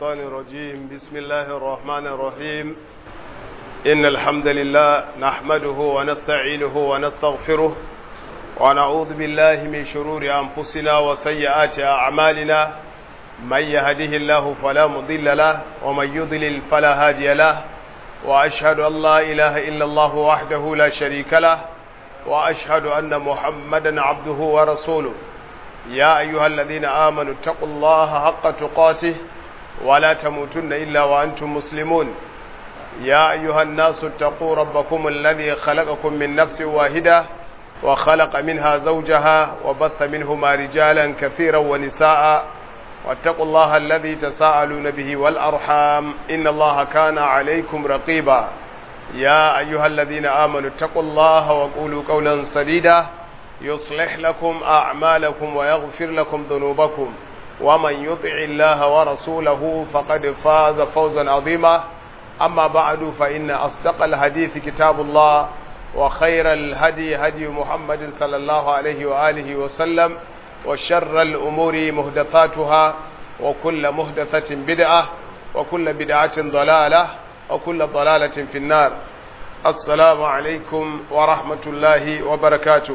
الشيطان الرجيم بسم الله الرحمن الرحيم إن الحمد لله نحمده ونستعينه ونستغفره ونعوذ بالله من شرور أنفسنا وسيئات أعمالنا من يهده الله فلا مضل له ومن يضلل فلا هادي له وأشهد أن لا إله إلا الله وحده لا شريك له وأشهد أن محمدا عبده ورسوله يا أيها الذين آمنوا اتقوا الله حق تقاته ولا تموتن إلا وأنتم مسلمون يا أيها الناس اتقوا ربكم الذي خلقكم من نفس واحدة وخلق منها زوجها وبث منهما رجالا كثيرا ونساء واتقوا الله الذي تساءلون به والأرحام إن الله كان عليكم رقيبا يا أيها الذين آمنوا اتقوا الله وقولوا قولا سديدا يصلح لكم أعمالكم ويغفر لكم ذنوبكم ومن يطع الله ورسوله فقد فاز فوزا عظيما أما بعد فإن أصدق الحديث كتاب الله وخير الهدي هدي محمد صلى الله عليه وآله وسلم وشر الأمور مهدثاتها وكل مهدثة بدعة وكل بدعة ضلالة وكل ضلالة في النار السلام عليكم ورحمة الله وبركاته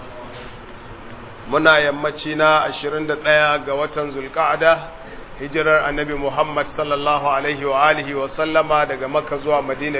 muna yammaci na 21 ga watan zulka'ada hijirar annabi Muhammad sallallahu alaihi wa alihi wa sallama daga makka zuwa madina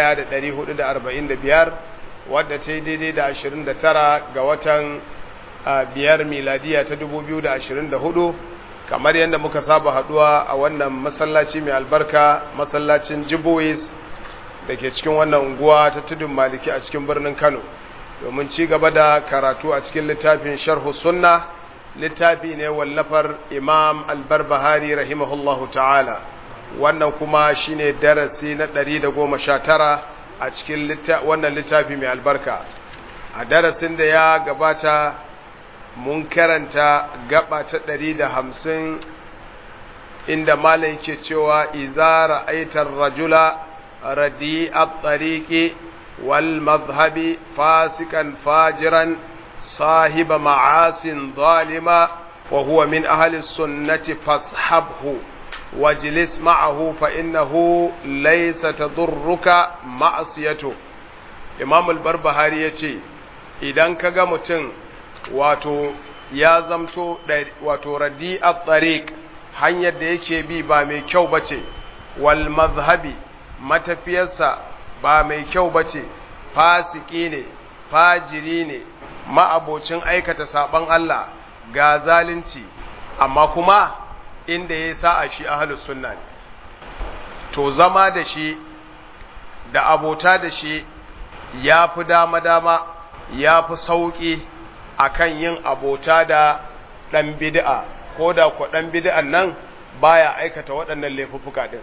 1445 wadda ta yi daidai da 29 ga watan biyar miladiya ta 2024 kamar yadda muka saba haduwa a wannan masallaci mai albarka masallacin jibois da ke cikin wannan unguwa ta tudun maliki a cikin birnin kano domin ci gaba da karatu a cikin littafin sharhu sunna littafi ne wallafar imam albarbahari rahimahullahu ta'ala wannan kuma shine darasi na 119 a cikin wannan littafi mai albarka a darasin da ya gabata mun karanta gaba ta 150 inda malai ke cewa izara aitar rajula radi'at tariqi والمذهب فاسقا فاجرا صاحب معاص ظالما وهو من أهل السنة فاصحبه واجلس معه فإنه ليس تضرك معصيته إمام البربهاري يتي idan ka ga mutum wato ya zamto wato radi a tsarik hanyar da yake bi ba mai kyau ba ce wal mazhabi matafiyarsa ba mai kyau ba ce fasiki ne fajiri ne ma'abocin aikata saban Allah ga zalunci amma kuma inda ya sa a shi ahalus sunna ne to zama da shi da abota da shi ya fi dama-dama ya fi sauƙi a kan yin abota da ɗan bid'a ko da ku ɗan bid'an nan baya aikata waɗannan laifuffuka ɗin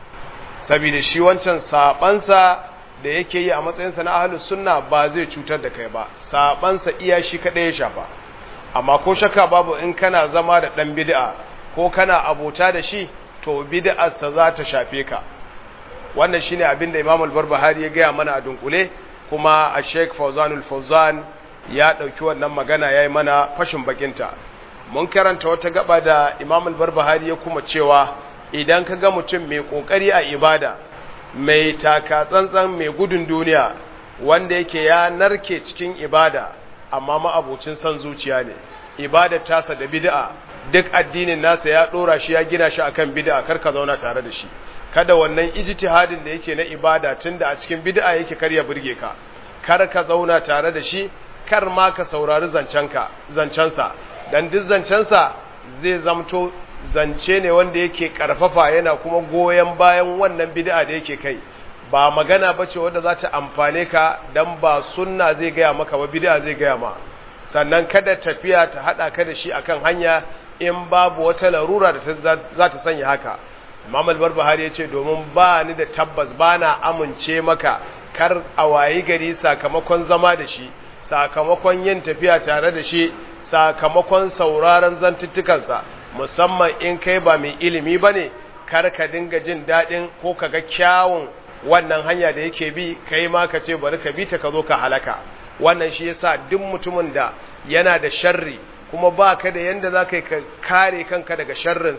saboda shi wancan sabansa da yake yi a matsayinsa na ahlus sunna ba zai cutar da kai ba sabansa iya shi kadai ya shafa amma ko shakka babu in kana zama da dan bid'a ko kana abota da shi to bid'arsa za ta shafe ka wannan shine abin da Imam al-Barbahari ya gaya mana a dunkule kuma a Sheikh Fawzanul Fawzan ya dauki wannan magana yayi mana fashin bakinta mun karanta wata gaba da Imam al-Barbahari ya kuma cewa idan ka ga mutum mai ƙoƙari a ibada mai taka tsantsan mai gudun duniya wanda yake ya narke cikin ibada amma ma'abocin son zuciya ne ibada tasa da bid'a duk addinin nasa ya ɗora shi ya gina shi akan bid'a kar ka zauna tare da shi kada wannan ijtihadin da yake na ibada tunda a cikin bid'a yake kar ya burge ka kar ka zauna tare da shi kar ma ka saurari zancenka zancensa dan duk zancensa zai zamto zance ne wanda yake karfafa yana kuma goyon bayan wannan bid'a da yake kai ba magana bace wanda za ta amfane ka dan ba sunna zai gaya maka ba bid'a zai gaya ma sannan kada tafiya ta hada ka da shi akan hanya in babu wata larura da za ta sanya haka Imam al-Barbahari yace domin ba ni da tabbas bana amince maka kar a wayi gari sakamakon zama da shi sakamakon yin tafiya tare da shi sakamakon sauraron zantuttukansa musamman in kai ba mai ilimi ba ne kar ka dinga jin daɗin ko ka ga kyawun wannan hanya da yake bi kai ma ka ce bari ka bi ta ka zo ka halaka wannan shi yasa duk mutumin da yana da sharri kuma ba ka da yanda za ka kare kanka daga sharrinsa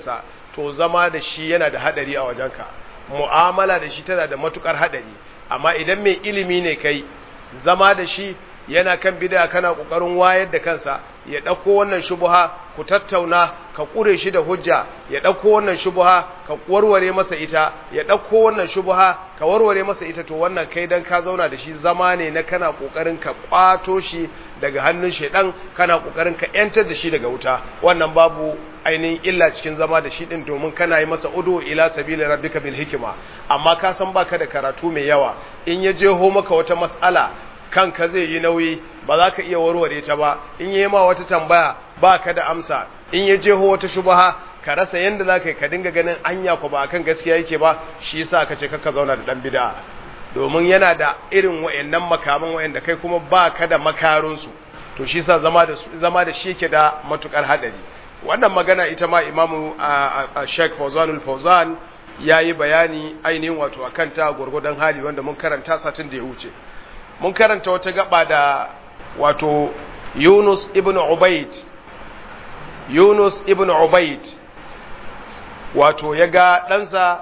to zama da shi yana da hadari a wajenka mu'amala da shi tana da matukar hadari amma idan mai ilimi ne kai zama da shi yana kan bid'a kana kokarin wayar da kansa ya dauko wannan shubha ku tattauna ka kure shi da hujja ya dauko wannan shubha ka warware masa ita ya dauko wannan shubha ka warware masa ita to wannan kai dan ka zauna da shi zama ne na kana kokarin ka kwato shi daga hannun shedan kana kokarin ka yantar da shi daga wuta wannan babu ainihin illa cikin zama da shi din domin kana yi masa udu ila sabili rabbika bil hikma amma ka san baka da karatu mai yawa in ya jeho maka wata mas'ala kanka zai yi nauyi ba za ka iya warware ta ba in yi ma wata tambaya ba ka da amsa in ya jeho wata shubaha ka rasa yadda za ka yi ka dinga ganin anya ku ba kan gaskiya yake ba shi yasa ka ce kaka zauna da dan bid'a domin yana da irin wayannan makaman wayanda kai kuma ba ka da makarunsu to shi yasa zama da zama da shi yake da matukar hadari wannan magana ita ma imamu Sheikh Fawzanul Fawzan yayi bayani ainihin wato akan ta gurgudan hali wanda mun karanta satin da ya wuce mun karanta wata gaba da wato Yunus ibn Ubayd Yunus ibn Ubayd wato ya ga ɗansa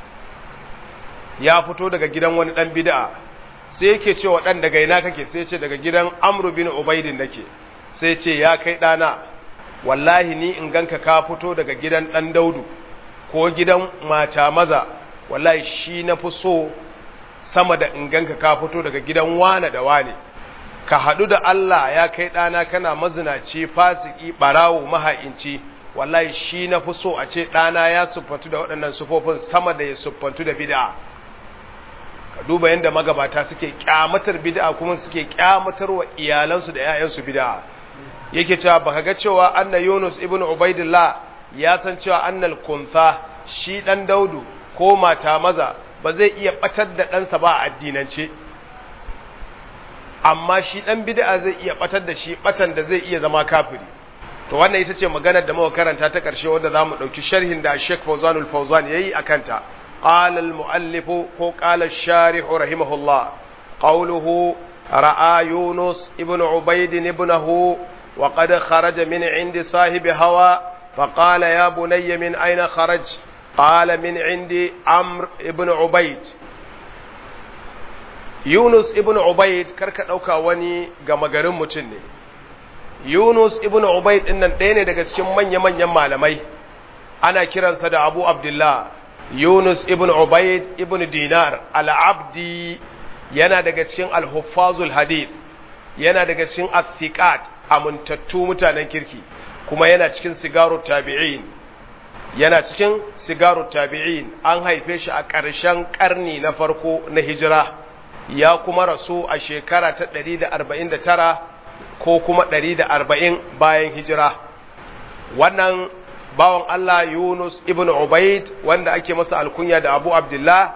ya fito daga gidan wani ɗan bid'a sai yake cewa ɗan daga ina kake sai ce daga gidan Amr bin Ubaydin nake sai ce ya kai ɗana wallahi ni in ganka ka fito daga gidan ɗan Daudu ko gidan mata maza wallahi shi na fi so sama da in ganka ka fito daga gidan wane da wane ka haɗu da Allah ya kai ɗana kana mazinaci fasiki ɓarawo maha'inci wallahi shi na fi so a ce ɗana ya siffantu da waɗannan sufofin sama da ya siffantu da bid'a ka duba yadda magabata suke kyamatar bid'a kuma suke kyamatar wa iyalansu da 'ya'yansu bid'a yake cewa baka ga cewa anna Yunus ibn Ubaidillah ya san cewa annal kuntha shi dan Daudu ko mata maza ba zai iya batar da ɗansa ba a addinance amma shi ɗan bid'a zai iya batar da shi batan da zai iya zama kafiri to wannan ita ce maganar da muka karanta ta ƙarshe wanda za mu ɗauki sharhin da Sheikh Fawzanul Fawzan yayi akan ta قال المؤلف قال الشارح رحمه الله قوله رأى يونس ابن عبيد ابنه وقد خرج من عند صاحب هوى فقال يا بني من أين خرج قال من عند عمرو ابن عبيد يونس ابن عبيد كركا ɗauka wani gama garin mutum ne Yunus ibn Ubayd din nan ɗaya ne daga cikin manya-manyan malamai ana kiransa da Abu Abdullah Yunus ibn Ubayd ibn Dinar al-Abdi yana daga cikin al-Huffazul Hadith yana daga cikin athiqat amintattu mutanen kirki kuma yana cikin sigaru tabi'in yana cikin sigaru tabi'in an haife shi a ƙarshen ƙarni na farko na hijira ya kuma rasu a shekara ta 149 ko kuma 140 bayan hijira wannan bawan Allah Yunus ibn Ubaid wanda ake masa alkunya da Abu Abdullah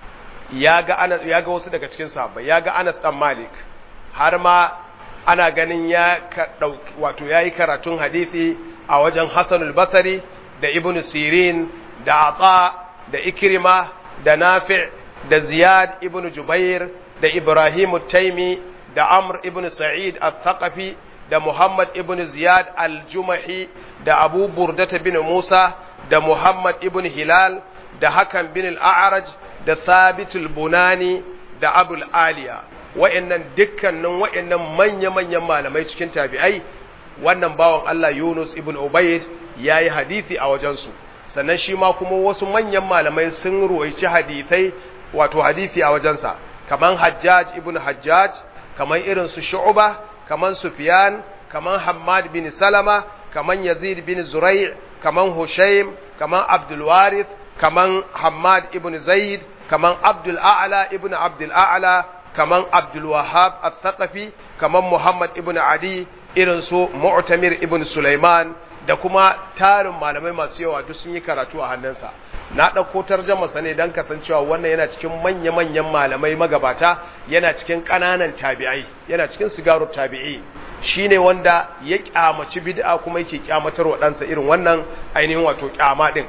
ya ga Anas ya ga wasu daga cikin sahabbai ya ga Anas dan Malik har ma ana ganin ya wato yayi karatun hadisi a wajen Hassan al-Basri da Ibn Sirin da Ata da Ikrima da Nafi' da Ziyad ibn Jubair da Ibrahim taimi da Amr ibn Sa'id al-Thaqafi da Muhammad ibn Ziyad al-Jumahi da Abu Burdata bin Musa da Muhammad ibn Hilal da Hakan bin al-A'raj da Thabit al-Bunani da Abul Aliya wa'annan dukkanin wa'annan manya-manyan malamai cikin tabi'ai wannan bawan Allah Yunus ibn Ubayd yayi hadisi a wajensu sannan shi ma kuma wasu manyan malamai sun ruwaici hadisai wato hadisi a wajensa kaman Hajjaj ibn Hajjaj kaman irin su Shu'ba kaman Sufyan kaman Hammad bin Salama kaman Yazid bin Zurai' kaman Hushaym kaman Abdul Warith kaman Hammad ibn Zaid kaman Abdul A'la ibn Abdul A'la kaman Abdul Wahhab al-Thaqafi kaman Muhammad ibn Ali irin su Mu'tamir ibn Sulaiman da kuma tarin malamai masu yawa duk sun yi karatu a hannunsa na ɗauko tarjamasa ne don kasancewa wannan yana cikin manya-manyan malamai magabata yana cikin ƙananan tabi'ai yana cikin sigaru tabi'i shi ne wanda ya ƙyamaci bid'a kuma yake ƙyamatar wa ɗansa irin wannan ainihin wato ƙyama ɗin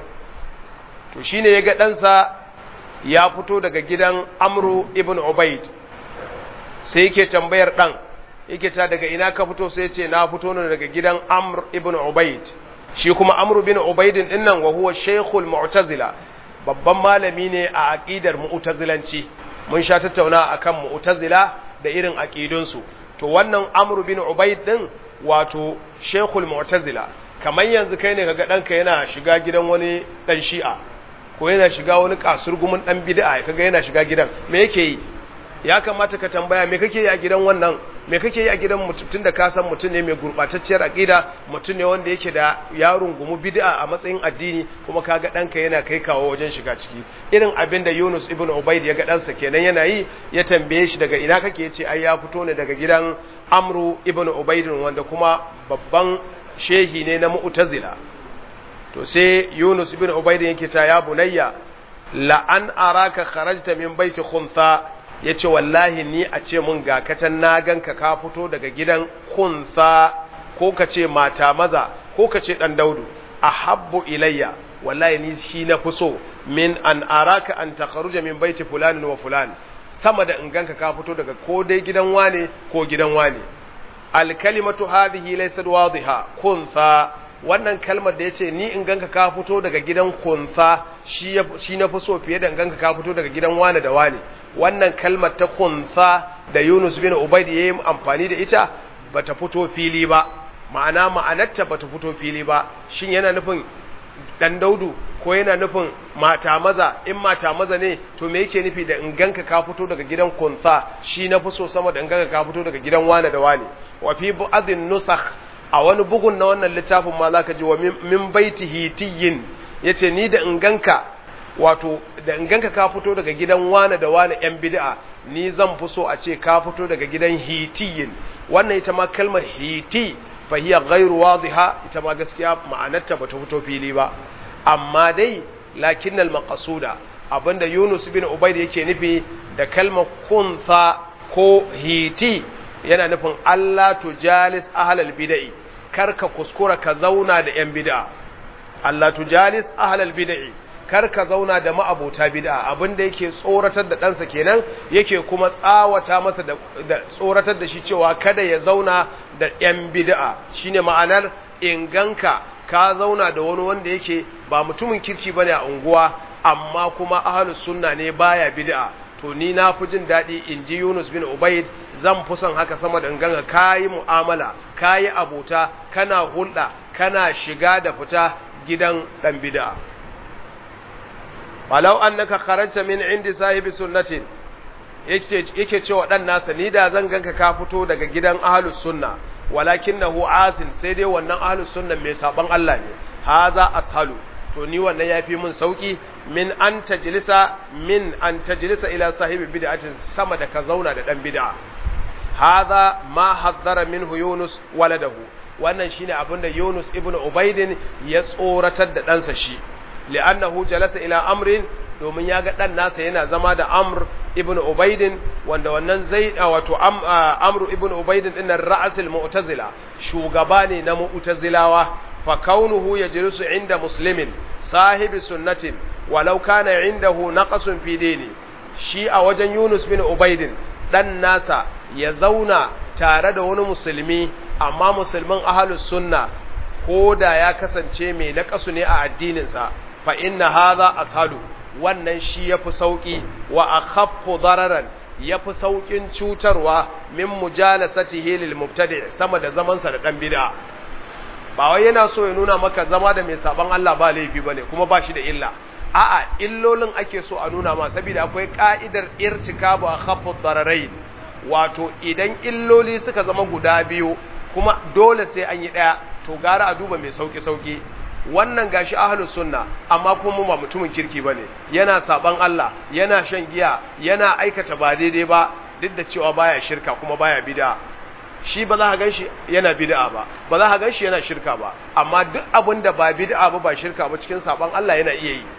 to shi ne ya ga ɗansa ya fito daga gidan amru ibn ubaid sai yake tambayar ɗan yake ta daga ina ka fito sai ce na fito ne daga gidan amr ibn ubaid shi kuma amru bin ubaidin dinnan wa huwa shaykhul mu'tazila babban malami ne a aqidar mu'tazilanci mun sha tattauna akan mu'tazila da irin aqidunsu to wannan amru bin ubaid din wato shaykhul mu'tazila kamar yanzu kai ne kaga danka yana shiga gidan wani dan shi'a ko yana shiga wani kasurgumin dan bid'a kaga yana shiga gidan me yake yi ya kamata ka tambaya me kake yi a gidan wannan me kake yi a gidan mutum tunda ka san mutum ne mai gurbatacciyar aqida mutum ne wanda yake da yaron gumu bid'a a matsayin addini kuma kaga danka yana kai kawo wajen shiga ciki irin abin da Yunus ibn Ubayd ya ga ɗansa kenan yana yi ya tambaye shi daga ina kake yace ai ya fito ne daga gidan Amru ibn Ubayd wanda kuma babban shehi ne na Mu'tazila to sai Yunus ibn Ubayd yake ta ya bunayya la an araka kharajta min baiti khuntha yace wallahi ni a ce mun ga katan na ganka ka fito daga gidan khuntha ko ka ce mata maza ko ka ce dan daudu ahabbu ilayya wallahi ni shi na fi so min an araka an takharuja min baiti fulani wa fulani sama da in ganka ka fito daga ko dai gidan wane ko gidan wane alkalimatu hadhihi laysat wadiha kuntha wannan kalmar da yace ni in ganka ka fito daga gidan kuntha shi shi na fi so fiye da in ganka ka fito daga gidan wane da wane wannan kalmar ta kuntha da Yunus bin Ubayd yayi amfani da ita bata fito fili ba ma'ana ma'anarta bata fito fili ba shin yana nufin dan daudu ko yana nufin mata maza in mata maza ne to me yake nufi da in ganka ka fito daga gidan kunsa shi na fi so sama da in ganka ka fito daga gidan wane da wane wa fi bu'adhin nusakh a wani bugun na wannan littafin ma zaka ji wa min baiti hitiyin yace ni da in ganka wato da in ganka ka fito daga gidan wane da wane yan bid'a ni zan fi so a ce ka fito daga gidan hitiyin wannan ita ma kalmar hiti fahiya ghairu wadiha ita ma gaskiya ma'anarta bata fito fili ba amma dai lakin al-maqsuda abinda Yunus bin Ubayd yake nufi da kalmar kuntha ko hiti yana nufin Allah tujalis ahlal bid'i karka kuskura ka zauna da yan bid'a Allah tujalis ahlal bid'i karka zauna da ma'abota bid'a abinda yake tsoratar da ɗansa kenan yake kuma tsawata masa da tsoratar da shi cewa kada ya zauna da yan bid'a shine ma'anar inganka ka zauna da wani wanda yake ba mutumin kirki bane a unguwa amma kuma ahlus sunna ne baya bid'a to ni na fi jin daɗi in ji Yunus bin Ubayd zan fi son haka sama da ganga kayi mu'amala kayi abota kana hulɗa kana shiga da fita gidan dan bid'a walau annaka kharajta min indi sahibi sunnatin yake yake cewa dan nasa ni da zan ganka ka fito daga gidan ahlus sunna walakinahu asin sai dai wannan ahlus sunna mai saban Allah ne haza ashalu to ni wannan yafi mun sauki min an tajlisa min an tajlisa ila sahibi bid'atin sama da ka zauna da dan bid'a haza ma hazzara minhu yunus waladahu wannan shine abinda yunus ibnu ubaidin ya tsoratar da ɗansa shi li'annahu jalasa ila amrin domin ya ga ɗan nasa yana zama da amr ibn ubaidin wanda wannan zai wato amr ibn ubaidin din nan ra'asul mu'tazila shugaba ne na mu'tazilawa fa kaunuhu yajlisu inda muslimin sahibi sunnatin walau kana indahu naqasun fi dini shi a wajen Yunus bin Ubaidin dan nasa ya zauna tare da wani musulmi amma musulmin ahlus sunna ko da ya kasance mai naƙasu ne a addininsa fa inna hadha ashalu wannan shi yafi sauki wa akhaffu dararan yafi saukin cutarwa min mujalasatihi lil mubtadi sama da zaman sa da dan bid'a ba wai yana so ya nuna maka zama da mai saban Allah ba laifi bane kuma ba shi da illa a'a illolin ake so a nuna ma saboda akwai ka'idar irtikabu akhaffu dararain wato idan illoli suka zama guda biyu kuma dole sai an yi daya to gara a duba mai sauki sauki wannan gashi ahlus sunna amma kuma ba mutumin kirki bane yana saban Allah yana shan giya yana aikata ba daidai ba duk da cewa baya shirka kuma baya bid'a shi ba za ka ganshi yana bid'a ba ba za ka ganshi yana shirka ba amma duk abin da ba bid'a ba ba shirka ba cikin saban Allah yana iya yi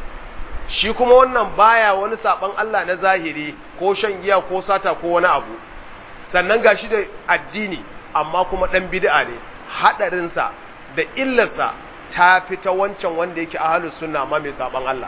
shi kuma wannan baya wani saban Allah na zahiri ko shan giya ko sata ko wani abu sannan gashi da addini amma kuma dan bid'a ne hadarinsa da illarsa ta fita wancan wanda yake ahlus sunna ma mai saban Allah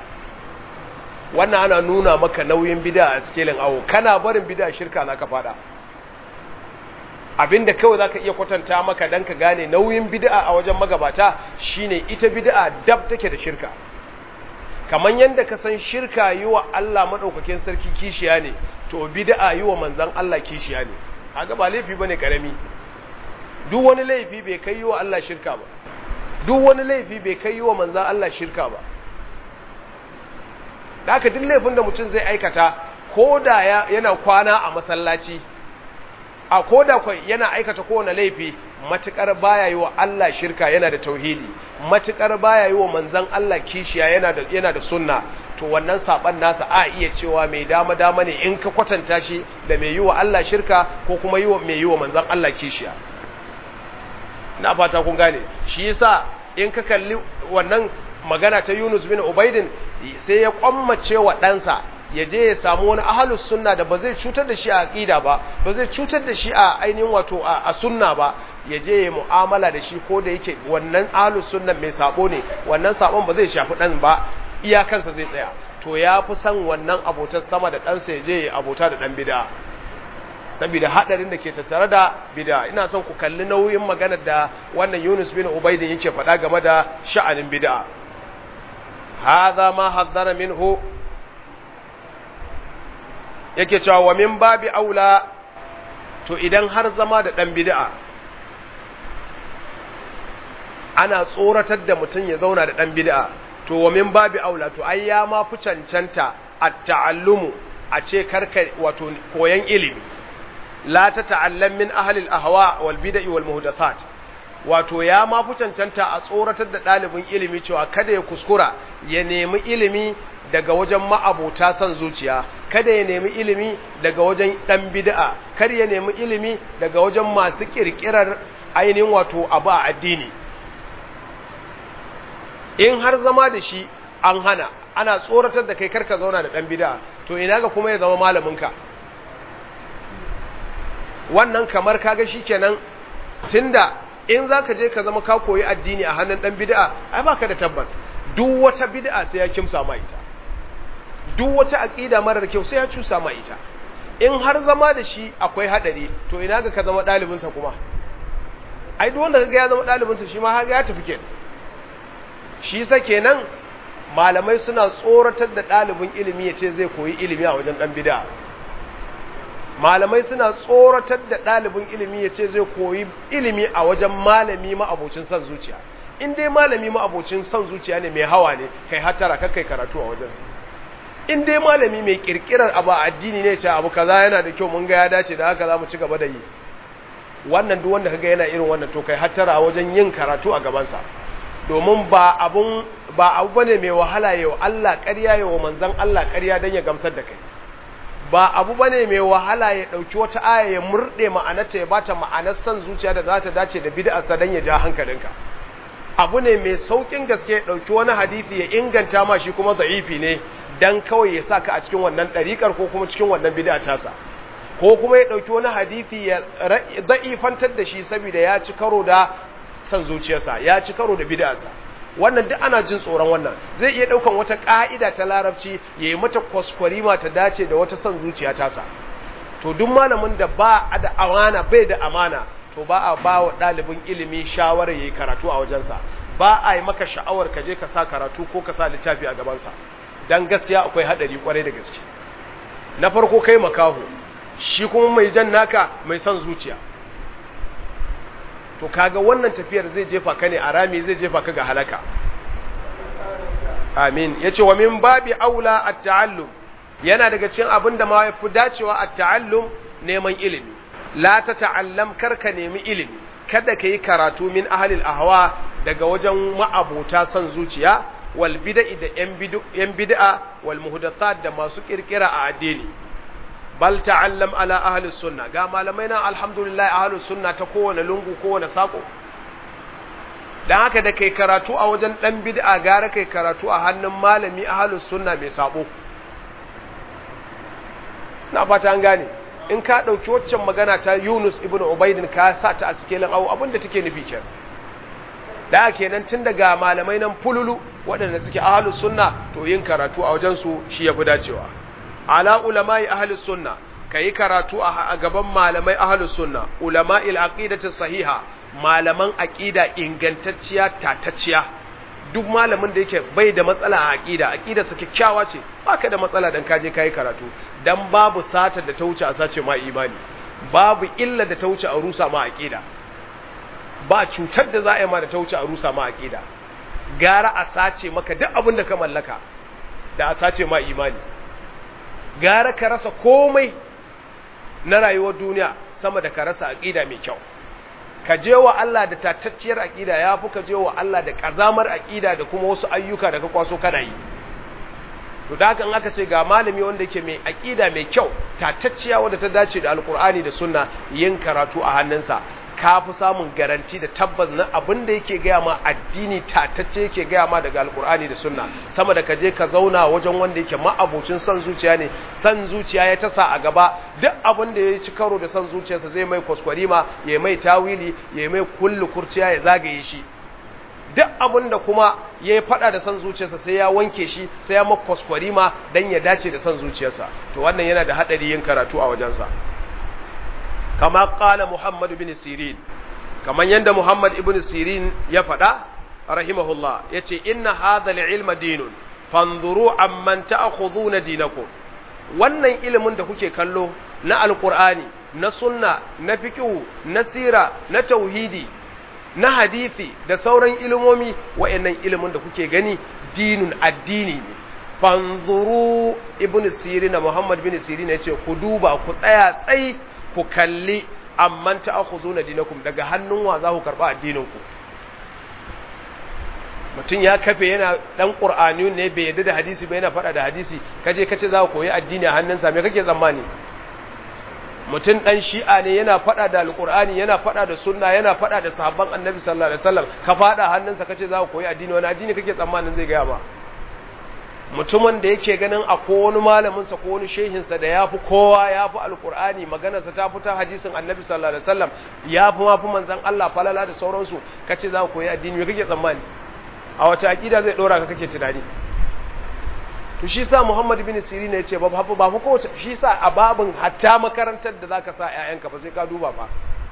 wannan ana nuna maka nauyin bid'a a cikin awo kana barin bid'a shirka zaka fada abinda kawai zaka iya kwatanta maka dan ka gane nauyin bid'a a wajen magabata shine ita bid'a dab take da shirka kaman yanda ka san shirka yi wa Allah madaukakin sarki kishiya ne to bid'a yi wa manzon Allah kishiya ne kaga ba laifi bane karami duk wani laifi bai kai yi wa Allah shirka ba duk wani laifi bai kai yi wa manzon Allah shirka ba da haka duk laifin da mutum zai aikata ko da yana kwana a masallaci a ko da yana aikata kowane laifi matukar baya yi wa Allah shirka yana da tauhidi matukar baya yi wa manzan Allah kishiya yana da yana da sunna to wannan saban nasa a iya cewa mai dama dama ne in ka kwatanta shi da mai yi wa Allah shirka ko kuma yi wa mai yi wa manzan Allah kishiya na fata kun gane shi yasa in ka kalli wannan magana ta Yunus bin Ubaidin sai ya kwammace wa ɗansa ya je ya samu wani ahalus sunna da ba zai cutar da shi a aqida ba ba zai cutar da shi a ainihin wato a sunna ba ya je ya mu'amala da shi ko da yake wannan ahalus sunna mai sabo ne wannan sabon ba zai shafi dan ba iyakansa zai tsaya to ya fi son wannan abotar sama da ɗansa ya je ya abota da ɗan bida saboda hadarin da ke tattare da bida ina son ku kalli nauyin maganar da wannan Yunus bin Ubaidin yake faɗa game da sha'anin bid'a hadha ma haddara minhu yake cewa wa min babi aula to idan har zama da ɗan bid'a ana tsoratar da mutum ya zauna da ɗan bid'a to wa min babi aula to ai ya ma fi cancanta a ta'allumu a ce karka wato koyan ilimi la ta ta'allam min ahli al-ahwa wal bid'i wal muhdathat wato ya ma fi cancanta a tsoratar da ɗalibin ilimi cewa kada ya kuskura ya nemi ilimi daga wajen ma'abota son zuciya kada ya nemi ilimi daga wajen ɗan bid'a kar ya nemi ilimi daga wajen masu ƙirƙirar ainihin wato abu a addini in har zama da shi an hana ana tsoratar da kai karka zauna da ɗan bid'a to ina ga kuma ya zama malaminka wannan kamar kaga shi kenan tunda in za ka je ka zama ka koyi addini a hannun ɗan bid'a ai baka da tabbas duk wata bid'a sai ya kimsa ma ita duk wata aqida marar kyau sai ya cusa ma ita in har zama da shi akwai hadari to ina ga ka zama dalibin sa kuma ai duk wanda kaga ya zama dalibin sa shi ma haga ya tafi kenan shi sa kenan malamai suna tsoratar da dalibin ilimi yace zai koyi ilimi a wajen dan bid'a malamai suna tsoratar da dalibin ilimi yace zai koyi ilimi a wajen malami ma abocin son zuciya in dai malami ma abocin son zuciya ne mai hawa ne kai hatara kai karatu a wajensa in dai malami mai kirkirar abu a addini ne ce abu kaza yana da kyau mun ga ya dace da haka za mu ci gaba da yi wannan duk wanda kaga yana irin wannan to kai hattara a wajen yin karatu a gabansa domin ba abun ba abu bane mai wahala yau Allah ƙarya yau manzon Allah ƙarya dan ya gamsar da kai ba abu bane mai wahala ya dauki wata aya ya murde ma'anarta ya bata ma'anar san zuciya da za ta dace da bid'arsa dan ya ja hankalinka abu ne mai saukin gaske ya dauki wani hadisi ya inganta ma shi kuma za'ifi ne dan kawai ya saka a cikin wannan ɗariƙar ko kuma cikin wannan bid'a tasa ko kuma ya ɗauki wani hadisi ya da'ifantar da shi saboda ya ci karo da san zuciyarsa ya ci karo da bid'arsa wannan duk ana jin tsoron wannan zai iya ɗaukan wata ƙa'ida ta larabci ya yi mata kwaskwarima ta dace da wata son zuciya tasa to duk malamin da ba a da amana bai da amana to ba a ba wa ɗalibin ilimi shawarar ya yi karatu a wajensa ba a yi maka sha'awar ka je ka sa karatu ko ka sa littafi a gabansa dan gaskiya akwai hadari kwarai da gaske na farko kai makaho shi kuma mai jan naka mai son zuciya to kaga wannan tafiyar zai jefa ka ne a rami zai jefa ka ga halaka amin yace wa min babi aula at-ta'allum yana daga cikin abin da ma yafi dacewa at-ta'allum neman ilimi la ta ta'allam karka nemi ilimi kada ka yi karatu min ahlil ahwa daga wajen ma'abota son zuciya wal bid'i da yan bid'a wal muhdathat da masu kirkira a addini bal ta'allam ala ahli sunna ga malamai na alhamdulillah ahli sunna ta kowane lungu kowane sako dan haka da kai karatu a wajen dan bid'a gara kai karatu a hannun malami ahli sunna mai sabo na fata an gane in ka dauki waccan magana ta Yunus ibn Ubaidin ka sa ta a cikin abu abinda take nufi kenan da kenan tun daga malamai nan fululu waɗanda suke ahlus sunna to yin karatu a wajen su shi yafi dacewa ala ulamai ahlus sunna kai karatu a gaban malamai ahlus sunna ulama'il aqidati sahiha malaman aqida ingantacciya tatacciya duk malamin da yake bai da matsala a aqida aqida sa kyakkyawa ce baka da matsala dan kaje kai karatu dan babu sata da ta wuce a sace ma imani babu illa da ta wuce a rusa ma aqida ba cutar da za a yi ma da ta wuce a rusa ma aqida gara a sace maka duk abin da ka mallaka da a sace ma imani gara ka rasa komai na rayuwar duniya sama da ka rasa aqida mai kyau ka je wa Allah da tatacciyar aqida yafi ka je wa Allah da kazamar aqida da kuma wasu ayyuka da ka kwaso kana yi to da haka in aka ce ga malami wanda yake mai aqida mai kyau tatacciya wanda ta dace da alkur'ani da sunna yin karatu a hannunsa ka fi samun garanti da tabbas na abin da yake gaya ma addini tatacce yake gaya ma daga alkur'ani da sunna sama da ka je ka zauna wajen wanda yake ma'abocin son zuciya ne son zuciya ya tasa a gaba duk abin da ya ci karo da son zuciyarsa zai mai kwaskwarima ya mai tawili ya mai kullu kurciya ya zagaye shi duk abin da kuma ya yi fada da son zuciyarsa sai ya wanke shi sai ya makwaskwari ma don ya dace da son zuciyarsa to wannan yana da haɗari yin karatu a wajensa kama ƙala muhammad bin sirin kamar yadda muhammad ibn sirin ya faɗa rahimahullah ya ce inna hadha ilma dinun fanzuru amman ta'khudhuna dinakum wannan ilimin da kuke kallo na alqur'ani na sunna na fiqh na sira na tauhidi na hadisi da sauran ilimomi wa'annan ilimin da kuke gani dinun addini ne fanzuru ibn sirina muhammad bin sirina yace ku duba ku tsaya tsai ku kalli amman ta'khuduna dinakum daga hannun wa za ku karba addinin ku mutum ya kafe yana dan qur'ani ne bai yadda da hadisi ba yana fada da hadisi kaje kace za ku koyi addini a hannunsa me kake tsammani mutum ɗan shi'a ne yana faɗa da alƙur'ani yana faɗa da sunna yana faɗa da sahabban annabi sallallahu alaihi wasallam ka faɗa hannunsa kace za ka koyi addini wani addini kake tsammanin zai gaya ba mutumin da yake ganin a ko wani malamin sa ko wani shehin sa da yafi kowa yafi alƙur'ani maganar sa ta fita hadisin annabi sallallahu alaihi wasallam yafi ma fi manzon Allah falala da sauransu kace za ka koyi addini me kake tsammani a wace aqida zai dora ka kake tunani to shi sa Muhammad bin Sirin ya ce ba ba fa kowace shi sa a babin hatta makarantar da zaka sa ƴaƴanka ba sai ka duba ba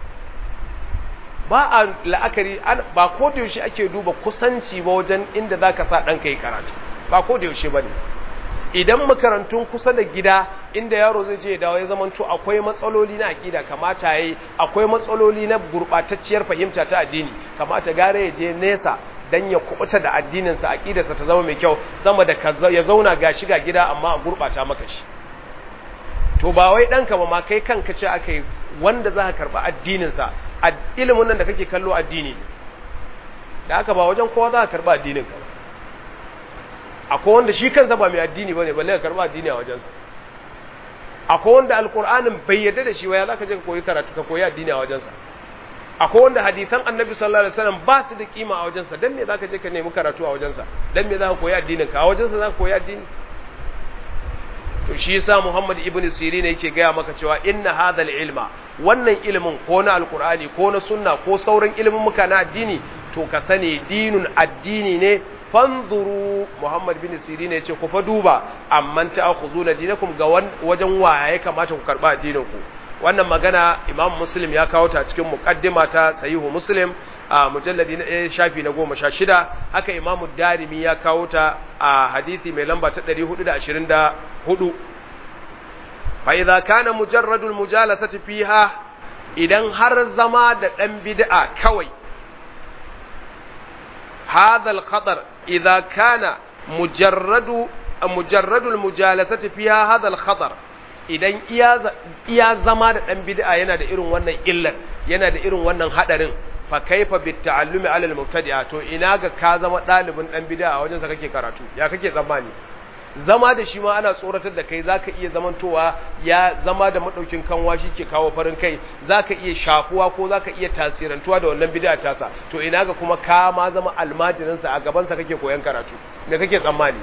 ba a la'akari ba ko da yaushe ake duba kusanci ba wajen inda zaka sa ɗanka yi karatu ba ko da yaushe bane idan makarantun kusa da gida inda yaro zai je ya dawo ya zamanto akwai matsaloli na akida kamata yayi akwai matsaloli na gurbatacciyar fahimta ta addini kamata gare ya je nesa dan ya kubuta da addininsa aqidarsa ta zama mai kyau sama da ya zauna ga shiga gida amma a gurbata maka shi to ba wai danka ba ma kai kanka ce akai wanda za ka karba addininsa ilimin nan da kake kallo addini da haka ba wajen kowa za ka karba addinin ka akwai wanda shi kansa ba mai addini bane balle ka karba addini a wajensa akwai wanda alqur'anin bai yarda da shi ba ya zaka je ka koyi karatu ka koyi addini a wajensa akwai wanda hadisan annabi sallallahu alaihi wasallam ba su da kima a wajensa dan me zaka je ka nemi karatu a wajensa dan me zaka koyi addinin ka a wajensa zaka koyi addini to shi yasa Muhammad ibn Sirin yake gaya maka cewa inna hadhal ilma wannan ilimin ko na alqur'ani ko na sunna ko sauran ilimin muka na addini to ka sani dinun addini ne fanzuru Muhammad bin Sirin yace ku fa duba amman ta'khuzuna dinakum ga wajen waye kamata ku karba addinin ku wannan magana imam muslim ya kawo ta cikin muqaddima ta sahihu muslim a mujalladi na ɗaya shafi na goma sha shida haka imam darimi ya kawo ta a hadisi mai lamba ta ɗari hudu da ashirin da hudu fa idza kana mujarradul mujalasati fiha idan har zama da ɗan bid'a kawai hadha al khatar idza kana mujarradu mujarradul mujalasati fiha hadha al khatar idan iya zama da ɗan bid'a yana da irin wannan illar yana da irin wannan haɗarin fa kaifa bit ta'allumi ala al-mubtadi'a to ina ga ka zama ɗalibin ɗan bid'a a wajen sa kake karatu ya kake tsammani zama da shi ma ana tsoratar da kai zaka iya zamantowa ya zama da madaukin kanwa shi ke kawo farin kai zaka iya shafuwa ko zaka iya tasirantuwa da wannan bid'a tasa to ina ga kuma ka ma zama almajirin sa a gaban sa kake koyan karatu me kake tsammani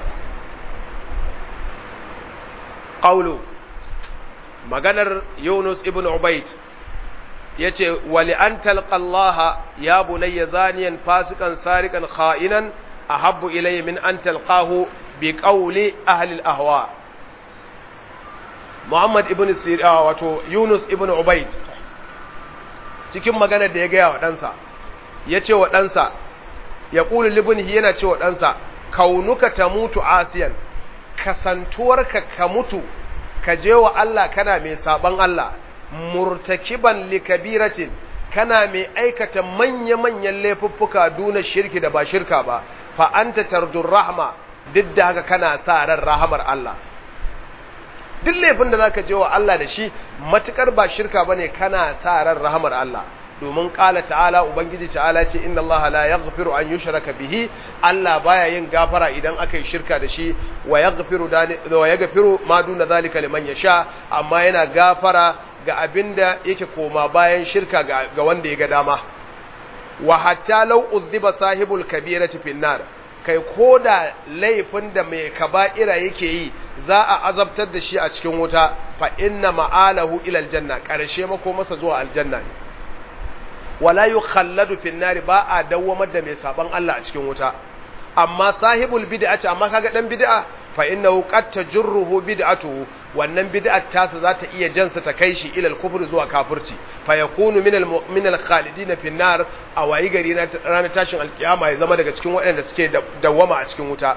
qawlu maganar Yunus ibn Ubayd yace wali an talqa Allah ya bunayya zaniyan fasikan sarikan kha'inan ahabbu ilayya min an talqahu bi qawli ahli al-ahwa Muhammad ibn Sirah wato Yunus ibn Ubayd cikin maganar da ya gaya wa ɗansa ya ce wa ɗansa ya ƙuli libnihi yana ce wa ɗansa kaunuka ta mutu asiyan kasantuwarka ka mutu ka je wa Allah kana mai saban Allah murtakiban likabiratin kana mai aikata manya-manyan laifuffuka duna shirki da ba shirka ba fa anta tarjur rahma duk da haka kana sa ran rahamar Allah duk laifin da zaka je wa Allah da shi matukar ba shirka bane kana sa ran rahamar Allah domin kala ta'ala ubangiji ta'ala ce inna Allah la yaghfiru an yushraka bihi Allah baya yin gafara idan aka yi shirka da shi wa yaghfiru wa yaghfiru ma duna zalika liman yasha amma yana gafara ga abinda yake koma bayan shirka ga wanda ya ga dama wa hatta law uzziba sahibul kabirati fin nar kai koda laifin da mai kaba'ira yake yi za a azabtar da shi a cikin wuta fa inna ma'alahu ila aljanna karshe mako masa zuwa aljanna ne wala yukhalladu fin nar ba a dawwamar da mai saban Allah a cikin wuta amma sahibul bid'ati amma kaga dan bid'a fa innahu qad tajruhu bid'atuhu wannan bid'at tasa za ta iya jansa ta kai shi ila al-kufr zuwa kafirci fa yakunu min al-min al-khalidin fi nar a wayi gari na ranar tashin alkiyama ya zama daga cikin waɗanda suke dawwama a cikin wuta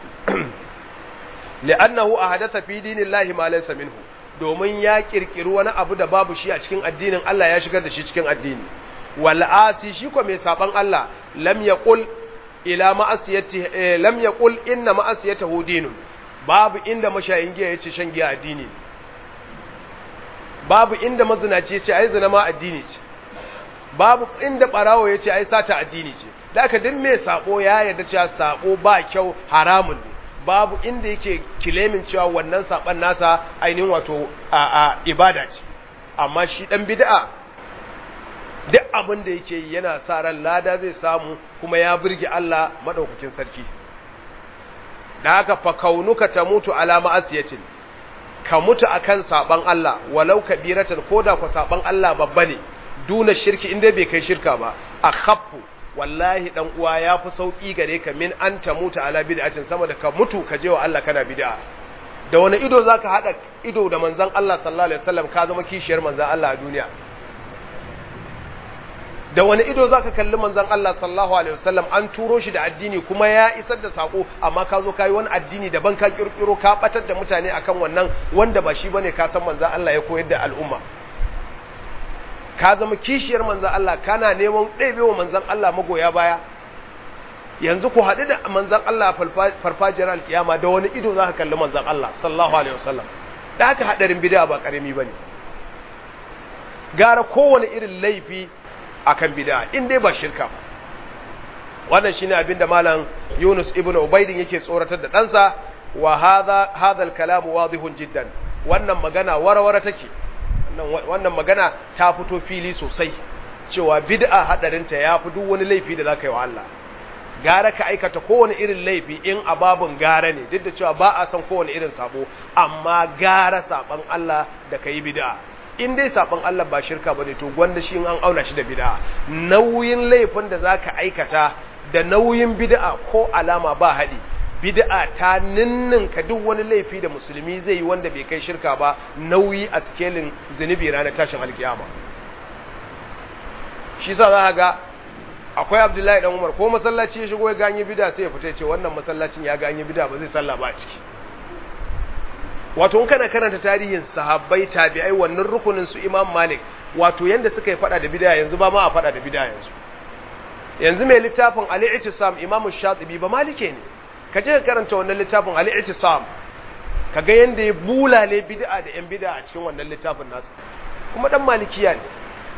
li'annahu ahadatha fi dinillahi ma laysa minhu domin ya kirkiri wani abu da babu shi a cikin addinin Allah ya shigar da shi cikin addini wal asi shi ko mai saban Allah lam yaqul ila ma'asiyati lam yaqul inna ma'asiyatahu dinun babu inda mashayin giya yace shan giya addini babu inda mazinaci yace ai zina ma addini ce babu inda barawo yace ai sata addini ce da aka din mai sabo ya yarda cewa sabo ba kyau haramun ne babu inda yake kilemin cewa wannan saban nasa ainihin wato a, a ibada ce amma shi dan bid'a duk abin da yake yi yana sa ran lada zai samu kuma ya burge Allah madaukakin sarki da haka fa kaunuka ta mutu ala ma'asiyatin ka mutu akan saban Allah walau kabiratan koda ku saban Allah babba ne duna shirki inda bai kai shirka ba akhaffu wallahi dan uwa yafi sauki gare ka min an ta mutu ala bid'atin sama da ka mutu ka je wa Allah kana bid'a da wani ido zaka hada ido da manzon Allah sallallahu alaihi wasallam ka zama kishiyar manzon Allah a duniya da wani ido zaka kalli manzon Allah sallallahu alaihi wasallam an turo shi da addini kuma ya isar da sako amma ka zo kai wani addini daban ka kirkiro ka batar da mutane akan wannan wanda ba shi bane ka san manzon Allah ya koyar da al'umma ka zama kishiyar manzon Allah kana neman ɗebewa manzon Allah magoya baya yanzu ku haɗu da manzon Allah farfajiyar alkiyama da wani ido zaka kalli manzon Allah sallallahu alaihi wasallam da haka hadarin bid'a ba karami bane gara kowane irin laifi akan bid'a in dai ba shirka ba wannan shine abin da malam Yunus ibn Ubaydin yake tsoratar da ɗansa wa hadha hadha al-kalam wadihun jiddan wannan magana warawara take wannan magana ta fito fili sosai cewa bid'a hadarinta yafi duk wani laifi da zaka yi wa Allah gara ka aikata kowane irin laifi in ababun gara ne duk da cewa ba a san kowane irin sabo amma gara saban Allah da kai bid'a in dai saban Allah ba shirka bane to gwanda shi an auna shi da bid'a nauyin laifin da zaka aikata da nauyin bid'a ko alama ba hadi bid'a ta ninninka duk wani laifi da musulmi zai yi wanda bai kai shirka ba nauyi a skelin zunubi ranar tashin alkiyama shi sa za ga akwai abdullahi dan umar ko masallaci ya shigo ya ganye bid'a sai ya fita ya ce wannan masallacin ya ganye bid'a ba zai sallah ba a ciki wato in kana karanta tarihin sahabbai tabi'ai wannan rukunin su Imam Malik wato yanda suka yi fada da bid'a yanzu ba ma a fada da bid'a yanzu yanzu mai littafin al-i'tisam Imam Shatibi ba malike ne ka je ka karanta wannan littafin al-i'tisam kaga yanda ya bulale bid'a da yan bid'a a cikin wannan littafin nasu kuma dan malikiya ne